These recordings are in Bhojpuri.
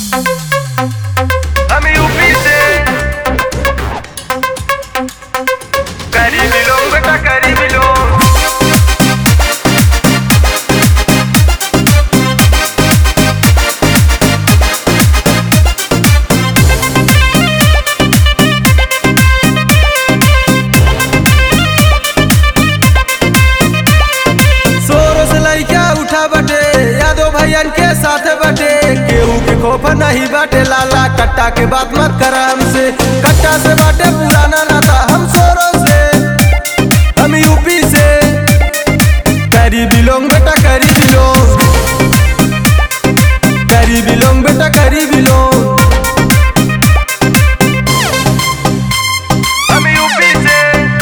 हम यूपी से करीबी लोग बेटा करीबी लोग सोरो से लइका उठा बटे यादव भैयन के साथ बटे केहू के खोफ नहीं बाटे लाला कट्टा के बात मत कर हमसे कट्टा से बाटे पुराना नाता हम सोरो से हम यूपी से करी बिलोंग बेटा करी बिलोंग करी बिलोंग बेटा करी बिलोंग हम यूपी से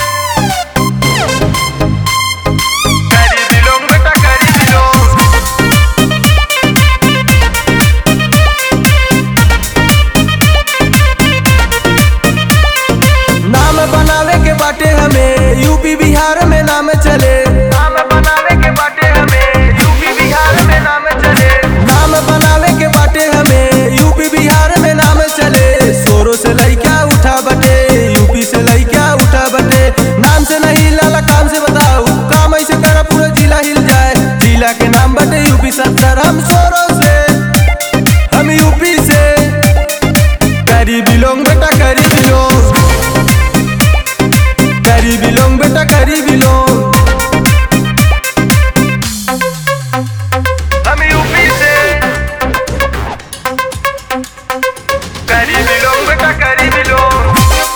करीबी लोग बेटा करीबी लोग नाम बनावे के बाटे हमें यूपी बिहार में नाम चले नाम बनावे के बाटे हमें यूपी बिहार में नाम चले नाम बनावे के बाटे हमें यूपी बिहार में नाम चले सोरो से लइका उठा बटे यूपी से लइका उठा बटे नाम से नहीं लाला काम से बताओ काम ऐसे करा पूरा जिला हिल जाए जिला के नाम बटे यूपी सत्तर हम सोरो से हम यूपी से करी बिलोंग बेटा करी बिलोंग करी बिलोंग बेटा करी बिलोंग हम यूपी से करीबी लोग बेटा करीबी लोग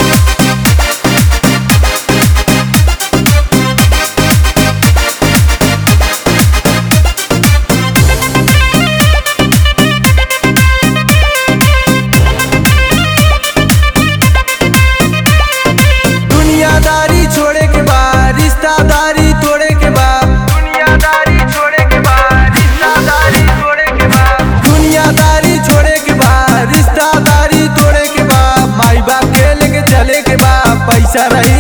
दुनियादारी छोड़े के बाद रिश्तादारी तोड़े के बाद दुनियादारी छोड़े के बाद रिश्तेदारी छोड़े के बाद दुनियादारी छोड़े के बाद रिश्तादारी तोड़े के बाद माई बाप के लेके चले के बाद पैसा रही